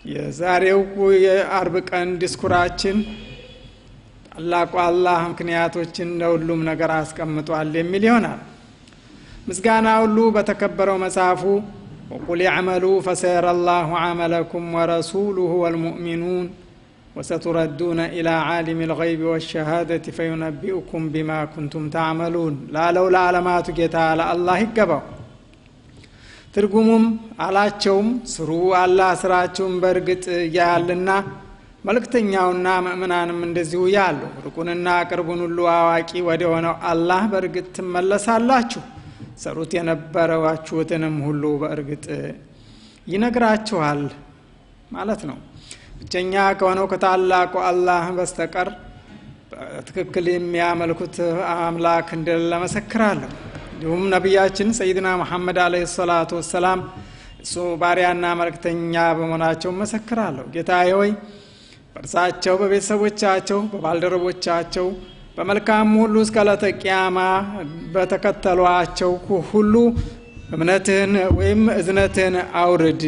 የዛሬው የአርብ ቀን ዲስኩራችን ታላቁ አላህ ምክንያቶችን ለሁሉም ነገር አስቀምጧል የሚል ይሆናል። ምስጋና ሁሉ በተከበረው መጽሐፉ ወቁል ያዕመሉ ፈሰየረ ላሁ ዓመለኩም ወረሱሉሁ ወልሙእሚኑን ወሰቱረዱነ ኢላ ዓሊም ልገይቢ ወሸሃደት ፈዩነቢኡኩም ቢማ ኩንቱም ታዕመሉን ላለው ለዓለማቱ ጌታ ለአላህ ይገባው። ትርጉሙም አላቸውም ስሩ አላህ ስራችሁን በእርግጥ ያያልና መልእክተኛውና ምእምናንም እንደዚሁ ያሉ ርቁንና ቅርቡን ሁሉ አዋቂ ወደ ሆነው አላህ በእርግጥ ትመለሳላችሁ ሰሩት የነበረዋችሁትንም ሁሉ በእርግጥ ይነግራችኋል ማለት ነው። ብቸኛ ከሆነው ከታላቁ አላህ በስተቀር በትክክል የሚያመልኩት አምላክ እንደሌለ መሰክራለሁ። እንዲሁም ነቢያችን ሰይድና መሐመድ አለይሂ ሰላቱ ወሰላም እሱ ባሪያና መልእክተኛ በመሆናቸው መሰክራለሁ። ጌታዬ ሆይ በእርሳቸው፣ በቤተሰቦቻቸው፣ በባልደረቦቻቸው በመልካም ሁሉ እስከ ዕለተ ቂያማ በተከተሏቸው ሁሉ እምነትህን ወይም እዝነትህን አውርድ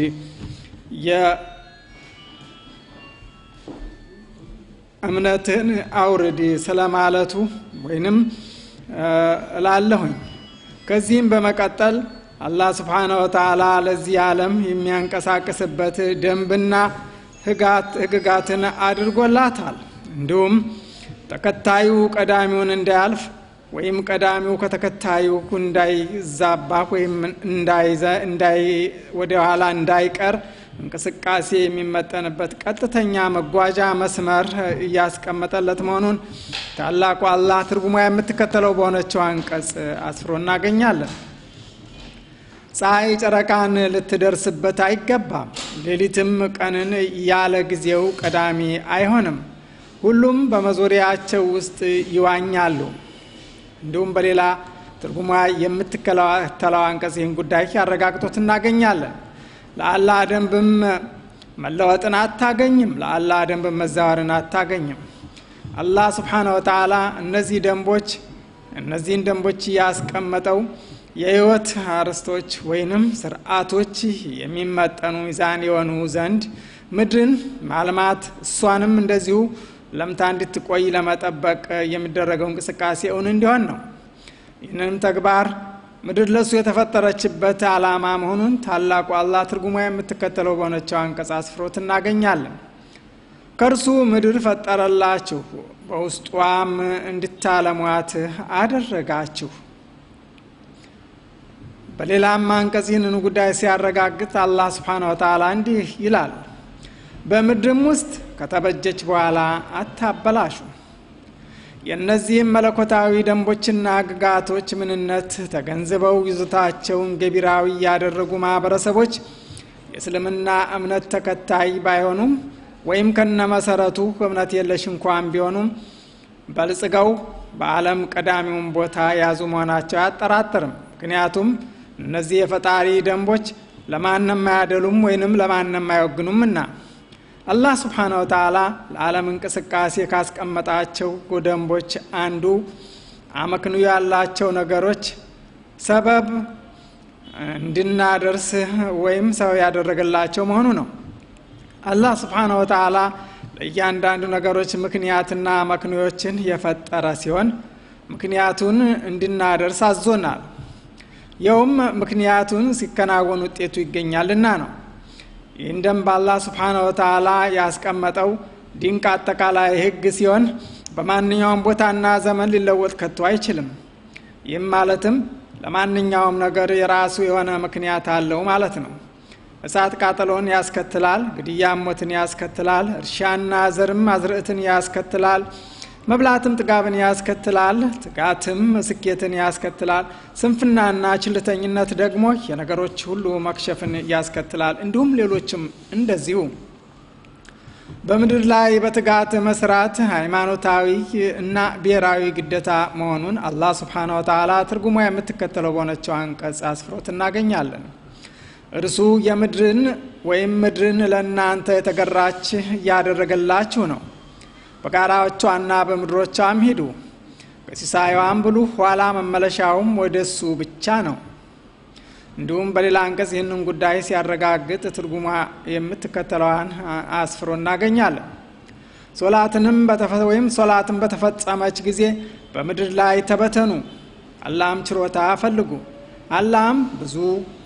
እምነትህን አውርድ ስለማለቱ ወይንም እላለሁኝ። ከዚህም በመቀጠል አላህ ስብሓነ ወተዓላ ለዚህ ዓለም የሚያንቀሳቅስበት ደንብና ህግጋትን አድርጎላታል። እንዲሁም ተከታዩ ቀዳሚውን እንዳያልፍ ወይም ቀዳሚው ከተከታዩ እንዳይዛባ ወይም ወደ ኋላ እንዳይቀር እንቅስቃሴ የሚመጠንበት ቀጥተኛ መጓዣ መስመር እያስቀመጠለት መሆኑን ታላቁ አላህ ትርጉሟ የምትከተለው በሆነችው አንቀጽ አስፍሮ እናገኛለን። ፀሐይ ጨረቃን ልትደርስበት አይገባም፣ ሌሊትም ቀንን ያለ ጊዜው ቀዳሚ አይሆንም። ሁሉም በመዞሪያቸው ውስጥ ይዋኛሉ። እንዲሁም በሌላ ትርጉሟ የምትከተለው አንቀጽ ይህን ጉዳይ ያረጋግጦት እናገኛለን። ለአላህ ደንብም መለወጥን አታገኝም፣ ለአላህ ደንብም መዛወርን አታገኝም። አላህ ስብሓነ ወተዓላ እነዚህ ደንቦች እነዚህን ደንቦች ያስቀመጠው የህይወት አርዕስቶች ወይንም ስርዓቶች የሚመጠኑ ሚዛን የሆኑ ዘንድ ምድርን ማልማት እሷንም እንደዚሁ ለምታ እንድትቆይ ለመጠበቅ የሚደረገው እንቅስቃሴ እውን እንዲሆን ነው። ይህንንም ተግባር ምድር ለእሱ የተፈጠረችበት ዓላማ መሆኑን ታላቁ አላህ ትርጉሟ የምትከተለው በሆነችው አንቀጽ አስፍሮት እናገኛለን። ከእርሱ ምድር ፈጠረላችሁ፣ በውስጧም እንድታለሟት አደረጋችሁ። በሌላም አንቀጽ ይህንኑ ጉዳይ ሲያረጋግጥ አላህ ስብሓነ ወተዓላ እንዲህ ይላል በምድርም ውስጥ ከተበጀች በኋላ አታበላሹ። የእነዚህም መለኮታዊ ደንቦችና ግጋቶች ምንነት ተገንዝበው ይዞታቸውን ገቢራዊ ያደረጉ ማህበረሰቦች የእስልምና እምነት ተከታይ ባይሆኑም ወይም ከነመሰረቱ እምነት የለሽ እንኳን ቢሆኑም በልጽገው በዓለም ቀዳሚውን ቦታ የያዙ መሆናቸው አያጠራጥርም። ምክንያቱም እነዚህ የፈጣሪ ደንቦች ለማንም አያደሉም ወይንም ለማንም አይወግኑምና። አላህ ስብሓነ ወተዓላ ለዓለም እንቅስቃሴ ካስቀመጣቸው ደንቦች አንዱ አመክንዮ ያላቸው ነገሮች ሰበብ እንድናደርስ ወይም ሰው ያደረገላቸው መሆኑ ነው። አላህ ስብሓነ ወተዓላ ለእያንዳንዱ ነገሮች ምክንያትና አመክንዮችን የፈጠረ ሲሆን ምክንያቱን እንድናደርስ አዞናል። ይኸውም ምክንያቱን ሲከናወን ውጤቱ ይገኛልና ነው። ይህን ደንብ አላህ ስብሓነ ወተዓላ ያስቀመጠው ድንቅ አጠቃላይ ሕግ ሲሆን በማንኛውም ቦታና ዘመን ሊለወጥ ከቶ አይችልም። ይህም ማለትም ለማንኛውም ነገር የራሱ የሆነ ምክንያት አለው ማለት ነው። እሳት ቃጠሎን ያስከትላል፣ ግድያም ሞትን ያስከትላል፣ እርሻና ዘርም አዝርዕትን ያስከትላል፣ መብላትም ጥጋብን ያስከትላል፣ ትጋትም ስኬትን ያስከትላል፣ ስንፍናና ችልተኝነት ደግሞ የነገሮች ሁሉ መክሸፍን ያስከትላል። እንዲሁም ሌሎችም እንደዚሁ። በምድር ላይ በትጋት መስራት ሃይማኖታዊ እና ብሔራዊ ግዴታ መሆኑን አላህ ስብሓነ ወተዓላ ትርጉሟ የምትከተለው በሆነችው አንቀጽ አስፍሮት እናገኛለን። እርሱ የምድርን ወይም ምድርን ለእናንተ የተገራች እያደረገላችሁ ነው። በጋራዎቿና በምድሮቿም ሂዱ፣ ከሲሳይዋም ብሉ፣ ኋላ መመለሻውም ወደ እሱ ብቻ ነው። እንዲሁም በሌላ አንቀጽ ይህንን ጉዳይ ሲያረጋግጥ ትርጉሟ የምትከተለዋን አስፍሮ እናገኛለን። ሶላትንም ወይም ሶላትን በተፈጸመች ጊዜ በምድር ላይ ተበተኑ፣ አላህም ችሮታ ፈልጉ፣ አላህም ብዙ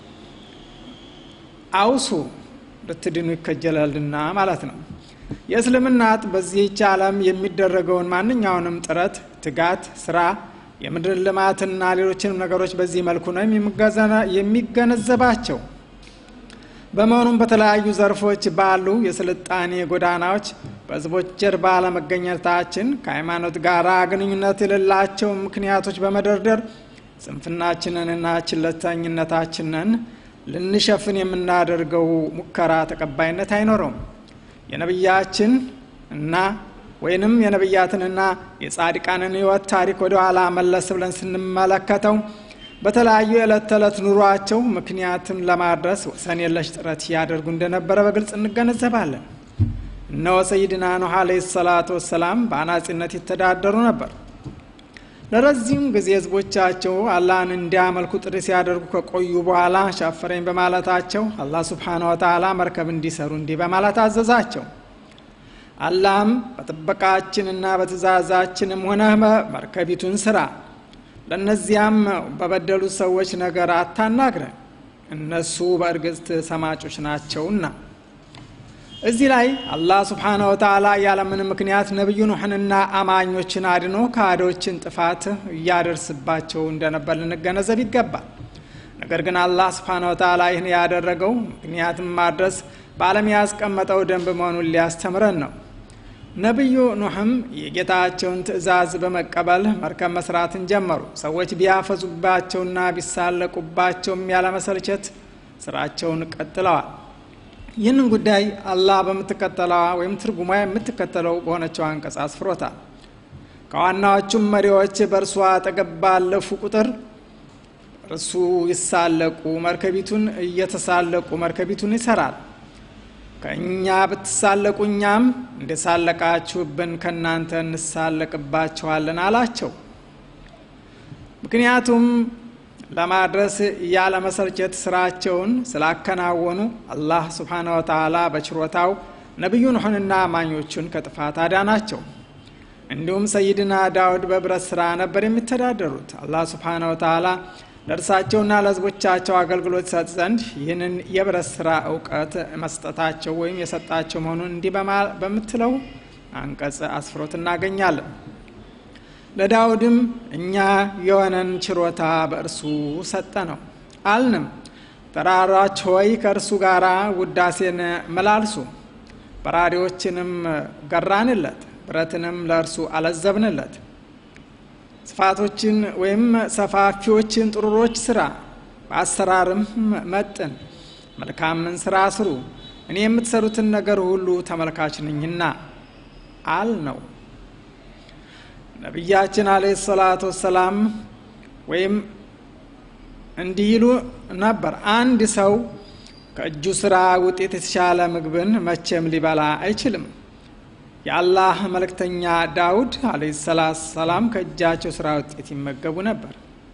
አውሱ ልትድኑ ይከጀላልና ማለት ነው። የእስልምናት በዚህች ዓለም የሚደረገውን ማንኛውንም ጥረት፣ ትጋት፣ ስራ፣ የምድር ልማትና ሌሎችንም ነገሮች በዚህ መልኩ ነው የሚገነዘባቸው። በመሆኑም በተለያዩ ዘርፎች ባሉ የስልጣኔ ጎዳናዎች በህዝቦች ጀርባ ለመገኘታችን ከሃይማኖት ጋር ግንኙነት የሌላቸው ምክንያቶች በመደርደር ጽንፍናችንንና ችለተኝነታችንን ልንሸፍን የምናደርገው ሙከራ ተቀባይነት አይኖረውም። የነቢያችን እና ወይንም የነቢያትንና የጻድቃንን ህይወት ታሪክ ወደ ኋላ መለስ ብለን ስንመለከተው በተለያዩ የዕለት ተዕለት ኑሯቸው ምክንያትም ለማድረስ ወሰን የለሽ ጥረት ያደርጉ እንደነበረ በግልጽ እንገነዘባለን። እነሆ ሰይድና ኑህ ዓለይሂ ሰላቱ ወሰላም በአናጺነት ይተዳደሩ ነበር። ለረዚም ጊዜ ህዝቦቻቸው አላህን እንዲያመልኩ ጥሪ ሲያደርጉ ከቆዩ በኋላ ሻፈረኝ በማለታቸው አላህ ሱብሓነ ወተዓላ መርከብ እንዲሰሩ እንዲህ በማለት አዘዛቸው። አላህም በጥበቃችንና በትእዛዛችንም ሆነ መርከቢቱን ስራ፣ ለእነዚያም በበደሉት ሰዎች ነገር አታናግረን፣ እነሱ በእርግጥ ሰማጮች ናቸውና። እዚህ ላይ አላህ ስብሓነ ወተዓላ ያለምንም ምክንያት ነቢዩ ኑሕንና አማኞችን አድኖ ከሃዲዎችን ጥፋት እያደርስባቸው እንደነበር ልንገነዘብ ይገባል። ነገር ግን አላህ ስብሓነ ወተዓላ ይህን ያደረገው ምክንያትም ማድረስ በዓለም ያስቀመጠው ደንብ መሆኑን ሊያስተምረን ነው። ነቢዩ ኑሕም የጌታቸውን ትእዛዝ በመቀበል መርከብ መስራትን ጀመሩ። ሰዎች ቢያፈዙባቸውና ቢሳለቁባቸውም ያለመሰልቸት ስራቸውን ቀጥለዋል። ይህንን ጉዳይ አላህ በምትከተለዋ ወይም ትርጉሟ የምትከተለው በሆነችው አንቀጽ አስፍሮታል። ከዋናዎቹም መሪዎች በእርሷ አጠገብ ባለፉ ቁጥር እርሱ ይሳለቁ፣ መርከቢቱን እየተሳለቁ መርከቢቱን ይሰራል። ከእኛ ብትሳለቁ እኛም እንደሳለቃችሁብን ከእናንተ እንሳለቅባችኋለን አላቸው። ምክንያቱም ለማድረስ ያለመሰልቸት ስራቸውን ስላከናወኑ አላህ ስብሓነ ወተዓላ በችሮታው ነቢዩ ኑሕንና አማኞቹን ከጥፋት አዳናቸው። እንዲሁም ሰይድና ዳውድ በብረት ስራ ነበር የሚተዳደሩት። አላህ ስብሓነ ወተዓላ ለእርሳቸውና ለሕዝቦቻቸው አገልግሎት ይሰጥ ዘንድ ይህንን የብረት ስራ እውቀት መስጠታቸው ወይም የሰጣቸው መሆኑን እንዲህ በምትለው አንቀጽ አስፍሮት እናገኛለን። ለዳውድም እኛ የሆነን ችሮታ በእርሱ ሰጠ ነው አልንም። ተራራች ሆይ ከእርሱ ጋር ውዳሴን መላልሱ፣ በራሪዎችንም ገራንለት፣ ብረትንም ለእርሱ አለዘብንለት። ስፋቶችን ወይም ሰፋፊዎችን ጥሩሮች ስራ፣ በአሰራርም መጥን፣ መልካምን ስራ ስሩ፣ እኔ የምትሰሩትን ነገር ሁሉ ተመልካች ነኝና አል ነው። ነቢያችን አለይሂ ሰላቱ ወሰላም ወይም እንዲህ ይሉ ነበር፣ አንድ ሰው ከእጁ ስራ ውጤት የተሻለ ምግብን መቼም ሊበላ አይችልም። የአላህ መልእክተኛ ዳውድ አለይሂ ሰላቱ ሰላም ከእጃቸው ስራ ውጤት ይመገቡ ነበር።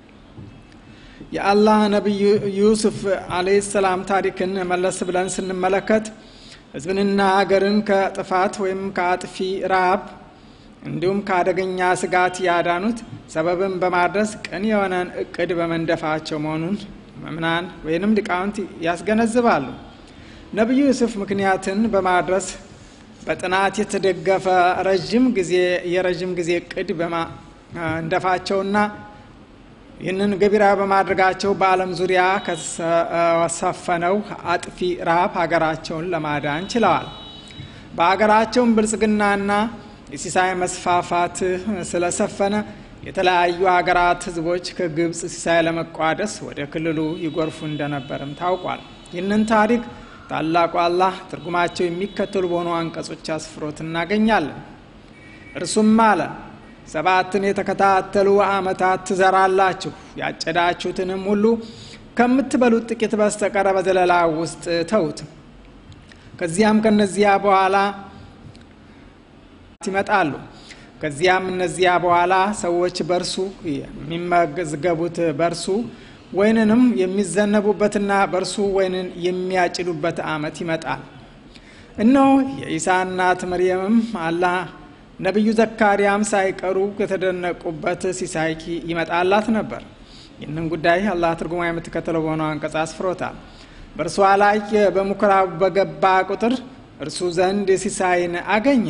የአላህ ነቢይ ዩሱፍ አለይሂ ሰላም ታሪክን መለስ ብለን ስንመለከት ህዝብንና ሀገርን ከጥፋት ወይም ከአጥፊ ረሃብ እንዲሁም ከአደገኛ ስጋት ያዳኑት ሰበብን በማድረስ ቅን የሆነን እቅድ በመንደፋቸው መሆኑን መምናን ወይንም ሊቃውንት ያስገነዝባሉ። ነቢዩ ዩሱፍ ምክንያትን በማድረስ በጥናት የተደገፈ ረዥም ጊዜ የረዥም ጊዜ እቅድ በማንደፋቸውና ይህንን ገቢራ በማድረጋቸው በዓለም ዙሪያ ከሰፈነው አጥፊ ረሃብ ሀገራቸውን ለማዳን ችለዋል። በሀገራቸውም ብልጽግናና የሲሳይ መስፋፋት ስለሰፈነ የተለያዩ ሀገራት ህዝቦች ከግብፅ ሲሳይ ለመቋደስ ወደ ክልሉ ይጎርፉ እንደነበርም ታውቋል። ይህንን ታሪክ ታላቁ አላህ ትርጉማቸው የሚከተሉ በሆኑ አንቀጾች አስፍሮት እናገኛለን። እርሱም አለ ሰባትን የተከታተሉ ዓመታት ትዘራላችሁ፣ ያጨዳችሁትንም ሁሉ ከምትበሉት ጥቂት በስተቀረ በዘለላ ውስጥ ተዉት። ከዚያም ከነዚያ በኋላ ይመጣሉ። ከዚያም እነዚያ በኋላ ሰዎች በርሱ የሚመዝገቡት በርሱ ወይንንም የሚዘነቡበትና በእርሱ ወይንን የሚያጭዱበት ዓመት ይመጣል። እነሆ የኢሳ እናት መርየምም አላህ ነቢዩ ዘካርያም ሳይቀሩ የተደነቁበት ሲሳይ ይመጣላት ነበር። ይህንን ጉዳይ አላህ ትርጉማ የምትከተለው በሆነው አንቀጽ አስፍሮታል። በእርሷ ላይ በምኩራብ በገባ ቁጥር እርሱ ዘንድ ሲሳይን አገኘ።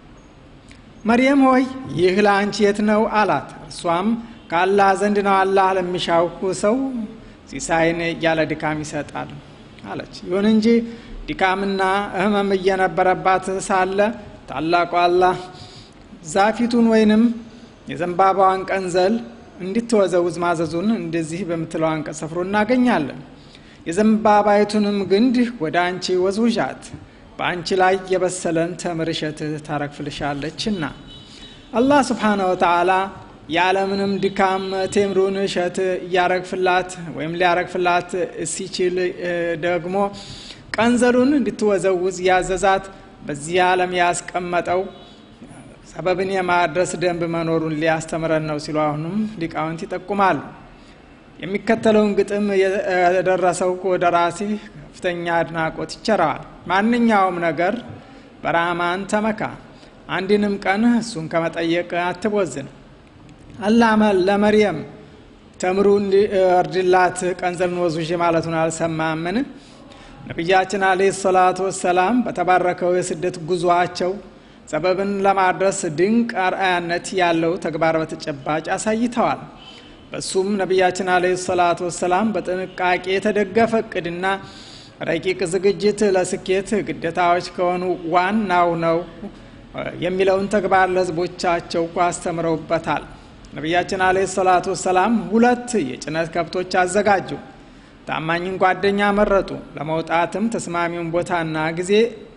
መርየም ሆይ ይህ ለአንቺ የት ነው አላት። እርሷም ከአላህ ዘንድ ነው፣ አላህ ለሚሻው ሰው ሲሳይን ያለ ድካም ይሰጣል አለች። ይሁን እንጂ ድካምና ሕመም እየነበረባት ሳለ ታላቁ አላህ ዛፊቱን ወይንም የዘንባባዋን ቀንዘል እንድትወዘውዝ ማዘዙን እንደዚህ በምትለው አንቀጽ ሰፍሮ እናገኛለን። የዘንባባይቱንም ግንድ ወደ አንቺ ወዝውዣት በአንቺ ላይ የበሰለን ተምር እሸት ታረግፍልሻለችና። አላህ ስብሓነ ወተዓላ ያለምንም ድካም ቴምሩን እሸት እያረግፍላት ወይም ሊያረግፍላት ሲችል ደግሞ ቀንዘሉን እንድትወዘውዝ ያዘዛት በዚህ ዓለም ያስቀመጠው ሰበብን የማድረስ ደንብ መኖሩን ሊያስተምረን ነው ሲሉ አሁንም ሊቃውንት ይጠቁማሉ። የሚከተለውን ግጥም የደረሰው ደራሲ ከፍተኛ አድናቆት ይቸረዋል። ማንኛውም ነገር በራህማን ተመካ፣ አንድንም ቀን እሱን ከመጠየቅ አትቦዝን። አላህ ለመርየም ተምሩ እንዲወርድላት ቀንዘልን ወዙዥ ማለቱን አልሰማምን? ነቢያችን አለይሂ ሰላቱ ወሰላም በተባረከው የስደት ጉዞአቸው ሰበብን ለማድረስ ድንቅ አርአያነት ያለው ተግባር በተጨባጭ አሳይተዋል። በሱም ነቢያችን አለይሂ ሰላቱ ወሰላም በጥንቃቄ የተደገፈ እቅድና ረቂቅ ዝግጅት ለስኬት ግዴታዎች ከሆኑ ዋናው ነው የሚለውን ተግባር ለሕዝቦቻቸው አስተምረውበታል። ነቢያችን አለይሂ ሰላቱ ወሰላም ሁለት የጭነት ከብቶች አዘጋጁ። ታማኝን ጓደኛ መረጡ። ለመውጣትም ተስማሚውን ቦታና ጊዜ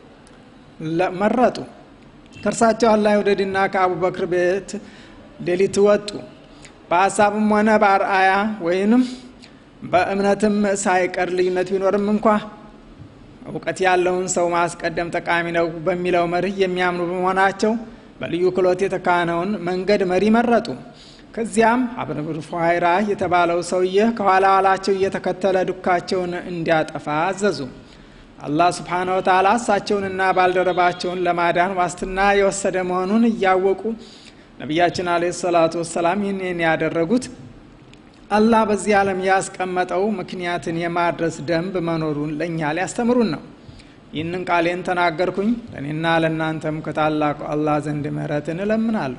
መረጡ። ከእርሳቸው አላህ ይውደድና ከአቡበክር ቤት ሌሊት ወጡ። በሀሳብም ሆነ በአርአያ ወይንም በእምነትም ሳይቀር ልዩነት ቢኖርም እንኳ እውቀት ያለውን ሰው ማስቀደም ጠቃሚ ነው በሚለው መርህ የሚያምኑ በመሆናቸው በልዩ ክሎት የተካነውን መንገድ መሪ መረጡ። ከዚያም አብን ፉሃይራ የተባለው ሰውዬ ከኋላ ኋላቸው እየተከተለ ዱካቸውን እንዲያጠፋ አዘዙ። አላህ ስብሓነ ወተዓላ እሳቸውንና ባልደረባቸውን ለማዳን ዋስትና የወሰደ መሆኑን እያወቁ ነቢያችን አለይሂ ሰላቱ ወሰላም ይህንን ያደረጉት አላህ በዚህ ዓለም ያስቀመጠው ምክንያትን የማድረስ ደንብ መኖሩን ለእኛ ሊያስተምሩን ነው። ይህንን ቃሌን ተናገርኩኝ ለእኔና ለእናንተም ከታላቁ አላህ ዘንድ ምህረትን እለምናለሁ።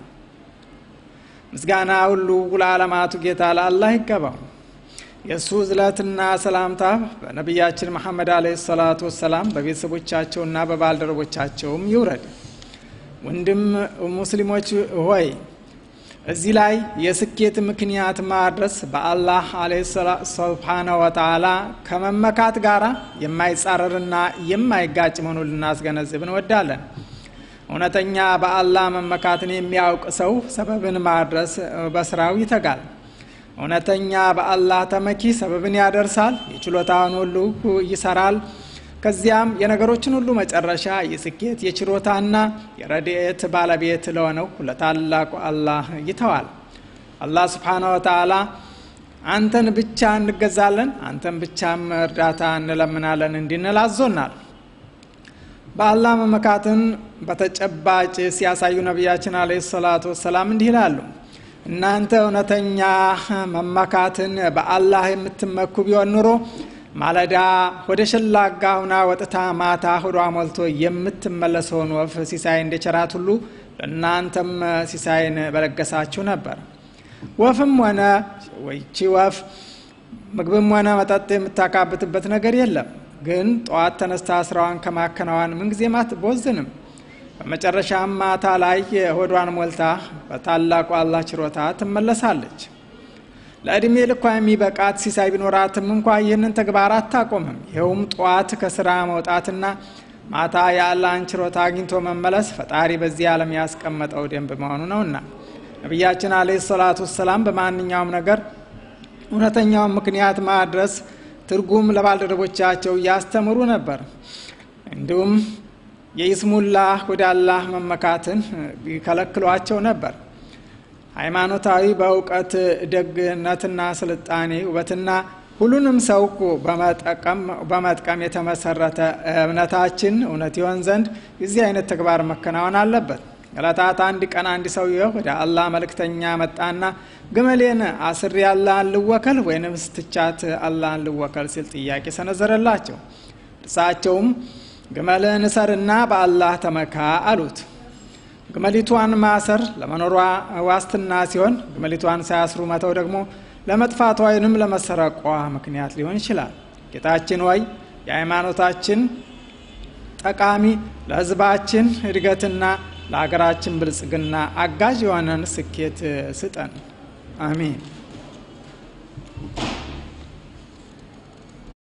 ምስጋና ሁሉ ለዓለማቱ ጌታ ለአላህ ይገባው። የእሱ እዝለትና ሰላምታ በነቢያችን መሐመድ አለይሂ ሰላቱ ወሰላም በቤተሰቦቻቸውና በባልደረቦቻቸውም ይውረድ። ወንድም ሙስሊሞች ሆይ እዚህ ላይ የስኬት ምክንያት ማድረስ በአላህ ስብሓነ ወተዓላ ከመመካት ጋር የማይጻረርና የማይጋጭ መሆኑን ልናስገነዝብ እንወዳለን። እውነተኛ በአላህ መመካትን የሚያውቅ ሰው ሰበብን ማድረስ በስራው ይተጋል። እውነተኛ በአላህ ተመኪ ሰበብን ያደርሳል፣ የችሎታውን ሁሉ ይሰራል። ከዚያም የነገሮችን ሁሉ መጨረሻ የስኬት የችሮታና የረድኤት ባለቤት ለሆነው ለታላቁ አላህ ይተዋል። አላህ ስብሓነ ወተዓላ አንተን ብቻ እንገዛለን፣ አንተን ብቻም እርዳታ እንለምናለን እንዲንል አዞናል። በአላህ መመካትን በተጨባጭ ሲያሳዩ ነቢያችን አለይሂ ሰላቱ ወሰላም እንዲህ ይላሉ። እናንተ እውነተኛ መመካትን በአላህ የምትመኩ ቢሆን ኑሮ ማለዳ ወደ ሸላጋ ሁና ወጥታ ማታ ሆዷ ሞልቶ የምትመለሰውን ወፍ ሲሳይ እንደቸራት ሁሉ ለእናንተም ሲሳይን በለገሳችሁ ነበር። ወፍም ሆነ ወይቺ ወፍ ምግብም ሆነ መጠጥ የምታካብትበት ነገር የለም። ግን ጠዋት ተነስታ ስራዋን ከማከናዋን ምንጊዜም አትቦዝንም። በመጨረሻም ማታ ላይ ሆዷን ሞልታ በታላቁ አላህ ችሮታ ትመለሳለች። ለዕድሜ ልኳ የሚበቃት ሲሳይ ቢኖራትም እንኳ ይህንን ተግባር አታቆምም። ይኸውም ጠዋት ከስራ መውጣትና ማታ የአላህን ችሮታ አግኝቶ መመለስ ፈጣሪ በዚህ ዓለም ያስቀመጠው ደንብ መሆኑ ነውና ነቢያችን አለይሂ ሰላቱ ወሰላም በማንኛውም ነገር እውነተኛውን ምክንያት ማድረስ ትርጉም ለባልደረቦቻቸው እያስተምሩ ነበር። እንዲሁም የኢስሙላ ወደ አላህ መመካትን ይከለክሏቸው ነበር። ሃይማኖታዊ በእውቀት ደግነትና ስልጣኔ ውበትና ሁሉንም ሰው በመጥቀም የተመሰረተ እምነታችን እውነት ይሆን ዘንድ የዚህ አይነት ተግባር መከናወን አለበት። ዕለታት አንድ ቀን አንድ ሰውዬ ወደ አላህ መልእክተኛ መጣና ግመሌን አስሬ አላህን ልወከል ወይንም ስትቻት አላህን ልወከል ሲል ጥያቄ ሰነዘረላቸው። እርሳቸውም ግመልህን እሰርና በአላህ ተመካ አሉት። ግመሊቷን ማሰር ለመኖሯ ዋስትና ሲሆን ግመሊቷን ሳያስሩ መተው ደግሞ ለመጥፋቷ ወይንም ለመሰረቋ ምክንያት ሊሆን ይችላል። ጌታችን ወይ የሃይማኖታችን ጠቃሚ ለሕዝባችን እድገትና ለሀገራችን ብልጽግና አጋዥ የሆነን ስኬት ስጠን። አሚን።